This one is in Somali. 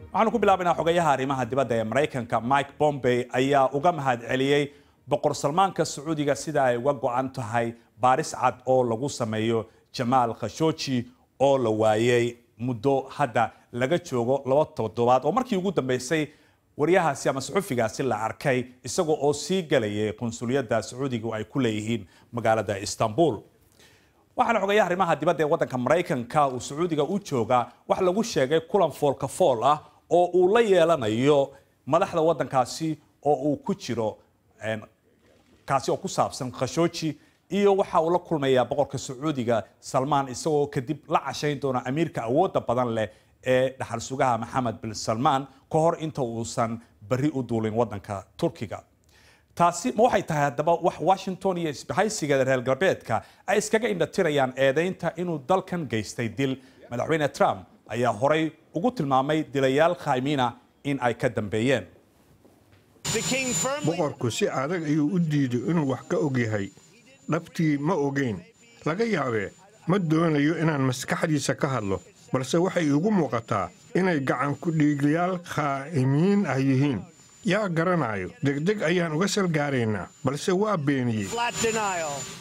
waxaanu ku bilaabaynaa xogayaha arrimaha dibadda ee maraykanka mike bombey ayaa uga mahad celiyey boqor salmaanka sacuudiga sida ay uga go-an tahay baaris cad oo lagu sameeyo jamaal khashooji oo la waayey muddo hadda laga joogo laba toddobaad oo markii ugu dambeysay waryahaasi ama suxufigaasi la arkay isagoo oo sii galayay qunsuliyadda sacuudiga ay ku leeyihiin magaalada istanbul waxaana xogayaha arrimaha dibadda ee waddanka maraykanka uu sacuudiga u joogaa wax lagu sheegay kulan foolka fool ah oo uu la yeelanayo madaxda waddankaasi oo uu ku jiro kaasi oo ku saabsan khashooji iyo waxa uu la kulmayaa boqorka sacuudiga salmaan isagoo kadib la cashayn doona amiirka awoodda badan leh ee dhaxal sugaha maxamed bin salmaan ka hor inta uusan berri u duulin waddanka turkiga taasi ma waxay tahay haddaba wax washington iyo isbahaysiga reer galbeedka ay iskaga indhatirayaan eedaynta inuu dalkan geystay dil madaxweyne trump ayaa horay ugu tilmaamay dilayaal khaymina in ay ka dambeeyeen boqorku si adag ayuu u diiday inuu wax ka og yahay dhabtii ma ogayn laga yaabee ma doonayo inaan maskaxdiisa ka hadlo balse waxay iigu muuqataa inay gacanku dhiiglayaal khaa'imiin ah yihiin yaa garanaayo degdeg ayaan uga salgaaraynaa balse waa beeniyey